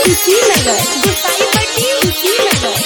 कुशीनगर गुसाईपट्टी कुशीनगर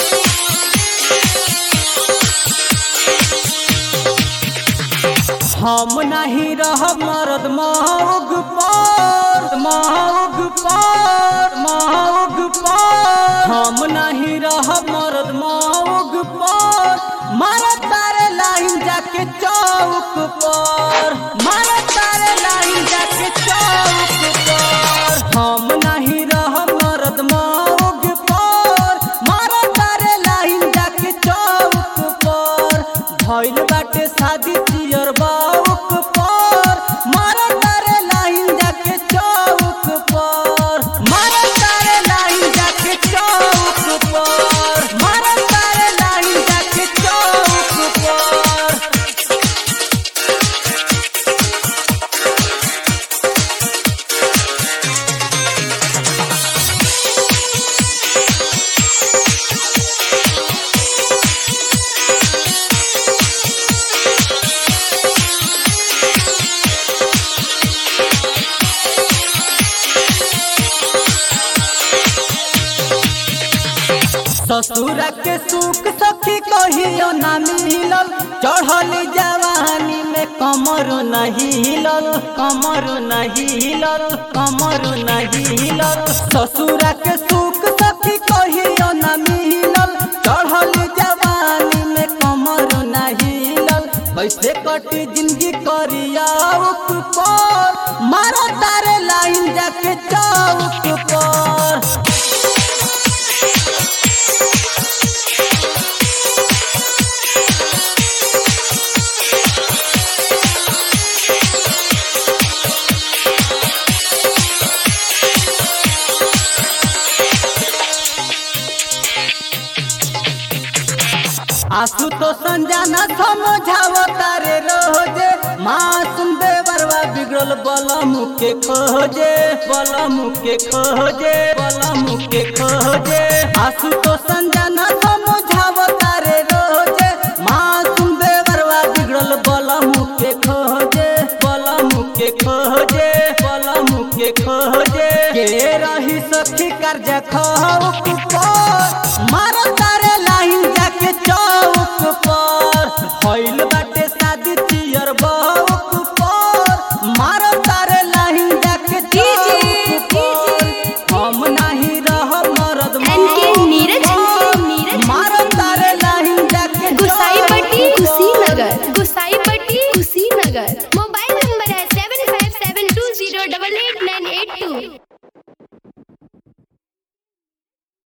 हम नहीं रहब मरद महग पर महग पर महग पर हम नहीं रहब मरद महग पर मारा तारे लाइन जाके चौक पर मारा तारे लाइन जाके चौक पर हम नहीं रहब मरद महग पर मारा तारे लाइन जाके चौक पर भइल बाटे शादी चियर बाउक पर मारा तारे लाइन जाके चौक पर मारा तारे लाइन जाके चौक पर मारा तारे लाइन जाके चौक पर ससुर के सुख सखी कहियो ना मिलल चढ़ल जवानी में कमर नहीं हिलल कमर नहीं हिलल कमर नहीं हिलल ससुर के सुख सखी कहियो ना मिलल चढ़ल जवानी में कमर नहीं हिलल कैसे कटी जिंदगी करिया पर मारा तारे लाइन जाके चौक पर आंसू तो संजाना समझाव तारे रोजे मासूम बेवरवा बिगड़ल बलम के खोजे बलम के खोजे बलम के खोजे आंसू तो संजाना समझाव तारे रोजे मासूम बेवरवा बिगड़ल बलम के खोजे बलम के खोजे बलम के खोजे के रही सखी कर्जा खौक पर मारो तारे लाइन जाके चौक पर भइल बाटे शादी चियर बौक पर मारो तारे लाइन जाके चौक पर हम नहीं रहब मरद एनके मौक नीरज पर। नीरज मारो तारे लाइन जाके गुसाईपट्टी चौक पर। कुशीनगर गुसाईपट्टी कुशीनगर मोबाइल नंबर है seven five seven two zero double eight nine eight two